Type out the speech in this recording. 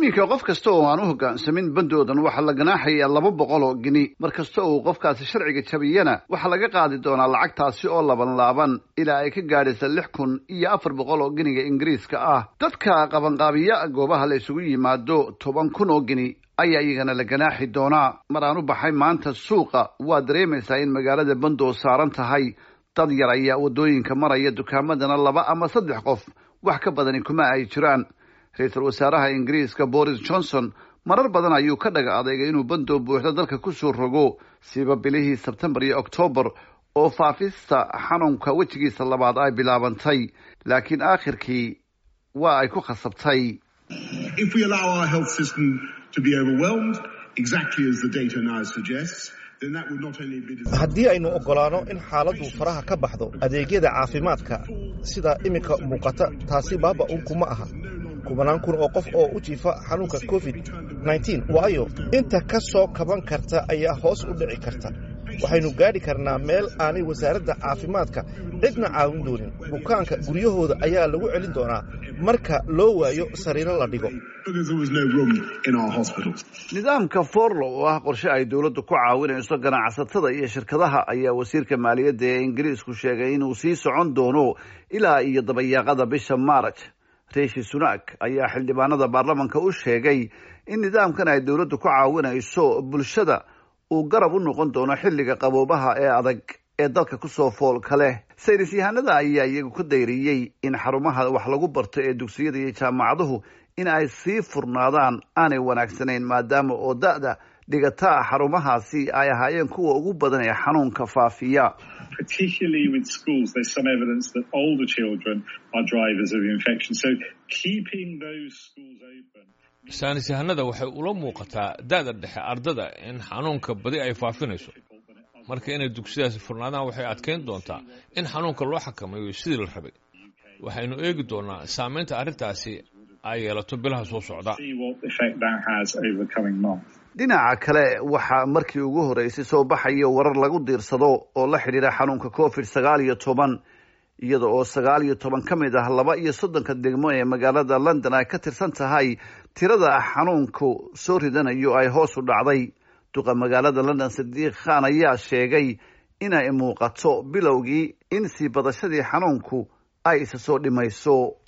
iminka qof kasta oo aan u hoggaansamin bandoodan waxaa la ganaaxayaa laba boqol oo geni mar kasta uu qofkaasi sharciga jabiyana waxaa laga qaadi doonaa lacagtaasi oo laban laaban ilaa ay ka gaadhaysa lix kun iyo afar boqol oo geniga ingiriiska ah dadka qabanqaabiya goobaha la isugu yimaado toban kun oo geni ayaa iyagana la ganaaxi doonaa mar aan u baxay maanta suuqa waa dareemaysaa in magaalada bandoo saaran tahay dad yar ayaa waddooyinka maraya dukaamadana laba ama saddex qof wax ka badani kuma ay jiraan ra-iisul wasaaraha ingiriiska boris johnson marar badan ayuu ka dhaga adeegay inuu bandoo buuxda dalka kusoo rogo siiba bilihii sebtembar iyo oktoobar oo faafista xanuunka wejigiisa labaad ay bilaabantay laakiin aakhirkii waa ay ku khasabtay haddii aynu oggolaanno in xaaladdu faraha ka baxdo adeegyada caafimaadka sida iminka muuqata taasi baaba unkuma aha kubanaan kun oo qof oo u jiifa xanuunka covid waayo inta ka soo kaban karta ayaa hoos u dhici karta waxaynu gaadhi karnaa meel aanay wasaaradda caafimaadka cidna caawin doonin bukaanka guryahooda ayaa lagu celin doonaa marka loo waayo sariiro la dhigo nidaamka forlo oo ah qorshe ay dowladdu ku caawinayso ganacsatada iyo shirkadaha ayaa wasiirka maaliyadda ee ingiriisku sheegay inuu sii socon doono ilaa iyo dabayaaqada bisha maaraj riishi sunak ayaa xildhibaanada baarlamanka u sheegay in nidaamkan ay dowladdu ku caawinayso bulshada uu garab u noqon doono xilliga qaboobaha ee adag ee dalka kusoo foolka leh saynis yahanada ayaa iyagu ku dayriyey in xarumaha wax lagu barto ee dugsiyada iyo jaamacaduhu in ay sii furnaadaan aanay wanaagsanayn maadaama oo da-da dhigataa xarumahaasi ay ahaayeen kuwa ugu badan ee xanuunka faafiya saanis yahanada waxay ula muuqataa da-da dhexe ardada in xanuunka badi ay faafinayso marka inay dugsiyadaasi furnaadaan waxay adkayn doontaa in xanuunka loo xakameeyo sidii la rabay waxaynu eegi doonaa saamaynta arrintaasi ay yeelato bilaha soo socda dhinaca kale waxaa markii ugu horreysay soo baxaya warar lagu diirsado oo la xidhiira xanuunka covid sagaal iyo toban iyada oo sagaal iyo toban ka mid ah laba iyo soddonka degmo ee magaalada london ay ka tirsan tahay tirada xanuunku soo ridanayo ay hoos u dhacday duqa magaalada london sadiiq khan ayaa sheegay inay muuqato bilowgii in sii badashadii xanuunku ay isa soo dhimayso